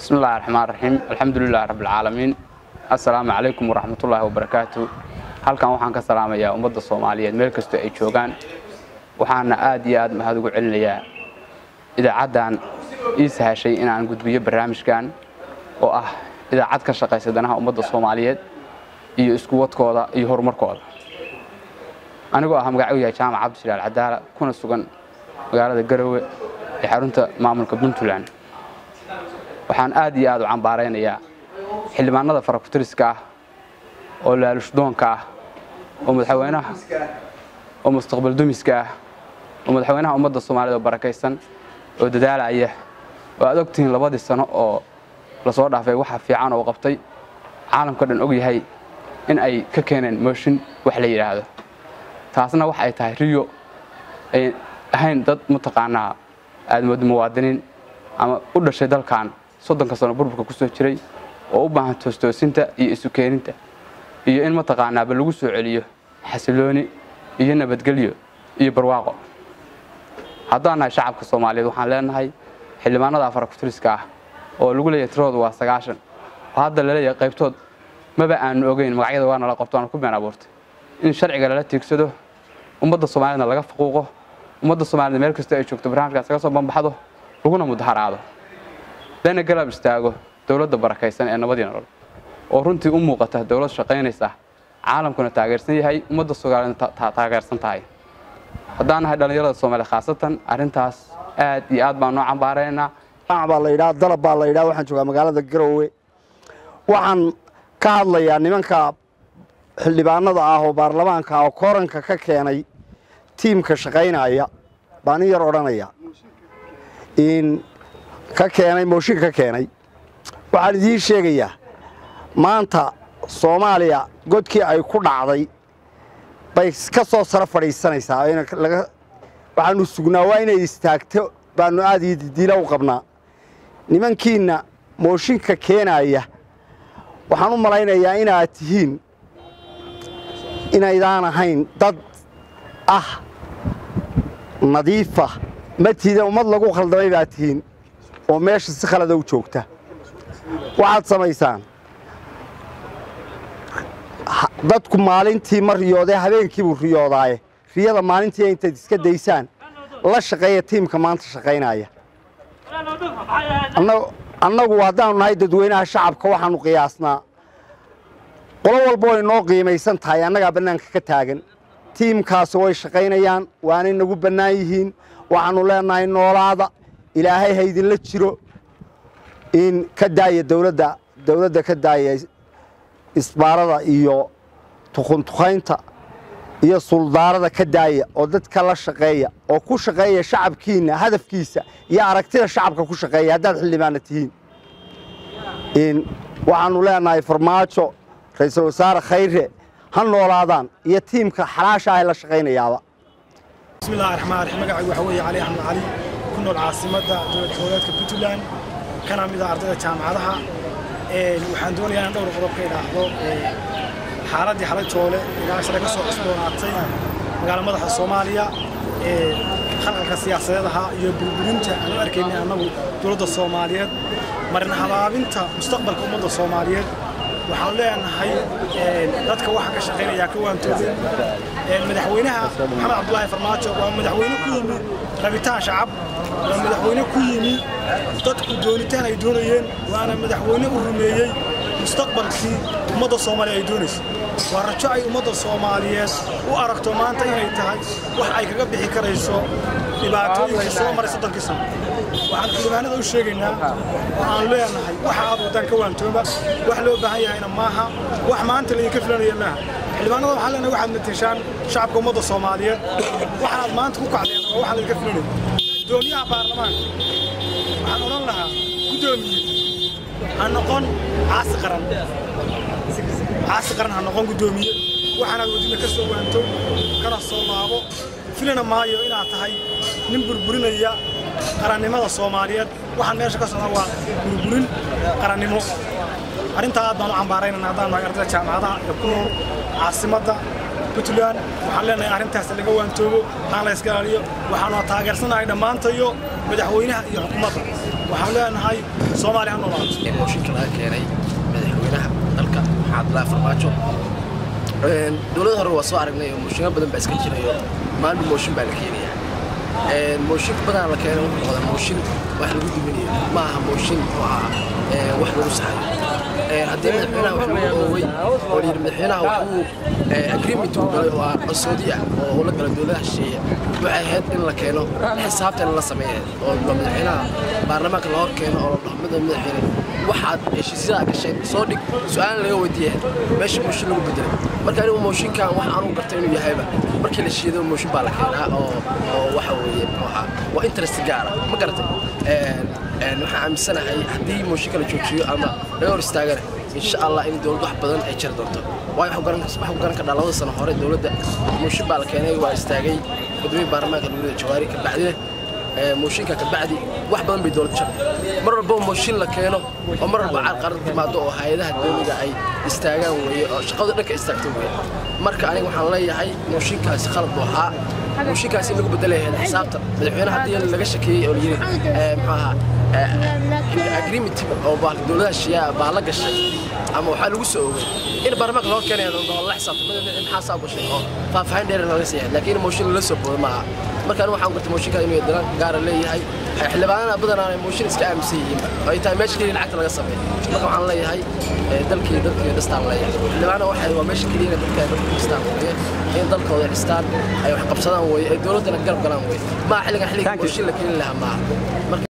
بسم الله الرحمن الرحيم الحمد لله رب العالمين السلام عليكم ورحمة الله وبركاته halkan waxaan ka salaamayaa ummadda soomaaliyeed meel kastoo ay joogaan waxaana aad iyo aad mahad ugu celinayaa idaacaddan ii sahashay inaan gudbiyo barnaamijkan oo ah idaacad ka shaqaysa danaha ummadda soomaaliyeed iyo isku wadkooda iyo horumarkooda anigoo ah magacu yahay jaamac cabdishilaal cadaala kuna sugan magaalada garowe ee xarunta maamulka puntland waxaan aad iyo aad u cambaaraynayaa xildhibaanada farakutiriska ah oo laalushdoonka ah oo madaxweynaha oo mustaqbal dumiska ah oo madaxweynaha ummadda soomaaliyed oo barakaysan oo dadaalaya oo aad ogtihiin labadii sano oo lasoo dhaafay waxa fiican oo qabtay caalamka dhan og yahay in ay ka keeneen mooshin wax la yidhaahdo taasna wax ay tahay riyo ay ahayn dad mataqaanaa aadmood muwaadiniin ama u dhashay dalkan soddonka sano burburka ku soo jiray oo u baahan toostoosinta iyo isu keeninta iyo in mataqaanaaba lagu soo celiyo xasilooni iyo nabadgelyo iyo barwaaqo haddaan nahay shacabka soomaaliyeed waxaan leenahay xildhibaanada afarakutiriska ah oo lagu leeyahay tiroodu waa sagaashan oo hadda laleeyahay qaybtood maba aanu ogeyn magacyada waa nala qabto aanu ku been abuurtay in sharciga lala tiigsado ummadda soomaaliyedna laga faquuqo ummadda soomaaliyed meel kastoo ay joogto barnaamijkaas laga soo bambaxdo laguna mudaharaado lana galab istaago dowladda barakaysan ee nabadii nolol oo runtii u muuqata dowlad shaqaynaysa caalamkuna taageersan yahay ummadda soomaaliyedna taageersan tahay haddaan nahay dhallinyarada soomaaliya khaasatan arrintaas aad iyo aad baan noo cambaaraynaa baa la yidhaha dalab baa la yidhaha waxaan joogaa magaalada garowe waxaan ka hadlayaa nimanka xildhibaanada ah oo baarlamaanka ah oo kooranka ka keenay tiimka shaqaynaya baan in yar odhanaya in ka keenay mooshin ka keenay waxaan idiin sheegayaa maanta soomaaliya godkii ay ku dhacday bay ka soo saro fadhiisanaysaa waxaanu sugnaa waa inay istaagto baanu aad iyo didiila u qabnaa nimankiinna mooshinka keenaya waxaan u malaynayaa inaad tihiin inaydaan ahayn dad ah nadiifa matiida ummad lagu khaldamay baad tihiin oo meesha si khalada u joogta waxaad samaysaan dadku maalintii ma riyoodee habeenkiibuu riyoodaaye riyada maalintii intayd iska daysaan la shaqeeya tiimka maanta shaqaynaya annagu haddaanu nahay dadweynaha shacabka waxaanu qiyaasnaa qolo walba way noo qiimaysan tahay annagaa bannaanka ka taagan tiimkaasi way shaqaynayaan waanay nagu bannaan yihiin waxaannu leennahay noolaada ilaahay ha idinla jiro in ka daaya dowladda dowladda ka daaya isbaarada iyo tukuntukaynta iyo suldaarada ka daaya oo dadka la shaqeeya oo ku shaqeeya shacabkiinna hadafkiisa iyo aragtida shacabka ku shaqeeya haddaad xildhibaana tihiin waxaannu leennahay farmaajo ra-iisul wasaare khayre ha noolaadaan iyo tiimka xalaasha ah ee la shaqaynayaaba bismi illahi raxmaan raxiim magacaygu waxaa weeye cali axmed cali ku nool caasimadda dowlad goboleedka puntland kana mid ah ardayda jaamacadaha waxaan doonayaa in dhowr qodob ka idhaahdo xaaladdii xalay joole ilaa shalay ka soo cusboonaatay magaala madaxa soomaaliya khalqalka siyaasadeed ahaa iyo burburinta aan u arkaynay annagu dowladda soomaaliyeed marin habaabinta mustaqbalka ummadda soomaaliyeed waxaan leenahay dadka waxa ka shaqaynaya ka waantoobeen madaxweynaha maxamed cabdulaahi farmaajo waa madaxweyne ku yimi rabitaan shacab waa madaxweyne ku yimi dadku doonitaan ay doonayeen waana madaxweyne u rumeeyey mustaqbalkii ummadda soomaaliya ay doonaysa waa rajo ay ummadda soomaaliyeed u aragto maanta inay tahay wax ay kaga bixi karayso dhibaatooyinkii soo maray soddonkii sano waxaan xildhibaanada u sheegaynaa oo aan leenahay waxa aad wadaan ka waantooba wax loo baahan yahayna maaha wax maanta laydinka filanaya maaha xildhibaanada waxaan leenahay waxaad matashaan shacabka ummadda soomaaliyeed waxaad maanta ku kacdeen oo waxaa laydinka filanaya gudoomiyaha baarlamaanka waxaan odhan lahaa gudoomiye ha noqon caasi qaran caasi qaran ha noqon gudoomiye waxaanaad wadina ka soo waanto kana soo laabo filana maayo inaad tahay nin burburinaya qarannimada soomaaliyeed waxaan meesha ka socda waa burburin qarannimo arrintaa aad baan u cambaaraynana haddaan nahay ardayda jaamacadaha ee ku nool caasimadda puntland waxaan leenahay arrintaas laga waantoobo aan la iska ilaaliyo waxaanu taageersanahay dhammaantayo madaxweynaha iyo xukuumadda waxaan leenahay soomaaliya ha noolaato in mooshinka laga keenay madaxweynaha dalka maxamed abdullaahi farmaajo dowladda hore waa soo aragnay oo mooshinno badan baa iska jirayo maalin mooshin baa la keenayaa mooshinka badan la keenay wuxuu noqdaa mooshin wax lagu duminayo ma aha mooshin oo ah wax lagu saxayo haddii madaxweynaha wax lagu ooway oo la yidhi madaxweynaha wuxuu agreement uu galay oo ah qarsoodi ah oo ula gala dowladaha shisheeye waxay ahayd in la keeno xisaabtan la sameeya oo madaxweynaha baarlamaanka la hor keeno oo la dhaho mid madaxweyne waxaad heshiisyada gasheen soo dhig su-aal laga weydiiyay meesha mooshin lagu bedelay marka anigu mooshinkan wax aanu gartay inuu yahayba markii la shiido mooshin baa la keenaa oo oo waxa weeye muxuu ahaa waa interest gaara ma garatay waxaan aaminsanahay haddii mooshinka la joojiyo ama laga hor istaagana insha allah in dowlad wax badan ay jiri doonto waayo waxu garan kadhaa labada sano hore dowladda mooshin baa la keenay waa istaagay gudoomiye baarlamaanka dowladda jawaari kabacdina mooshinka kabacdi wax badan bay dowlad jabtay mar walba mooshin la keeno oo mar walba carqarad timaado oo hay-adaha dowliga ay istaagaan weeye oo shaqada dhanka istaagto weeye marka aniga waxaan leeyahay mooshinkaasi khalad buu ahaa mooshinkaasi in lagu bedelayahay xisaabta madaxweyne haddii laga shakeeyey oo layidhi muxuu ahaa agreement oo dowladaha shiyaa baa la gashay ama waxaa lagu soo oogay in baarlamaanka loo keenaya la xisaabto maxaa saa gashay oo faahfaahin dheer laga siiyay laakiin mooshin lala soo boodo maaha marka anigu waxaan gartay mooshinka inuu dalan gaara leeyahay xildhibaanana badanaa mooshin iska aaminsan yihiin ay tahay meesha keliya lacagta laga sameeyo marka waxaan leeyahay dalkii dalkii dhistaan leeyahay xildhibaana waxay waa meesha keliya dadka dadka dhistaan weeye in dalkooda dhistaan ay wax qabsadaan weeye ay dowladdana garab galaan weeye maa xilligan xilliga mooshin la keeni lahaa maaha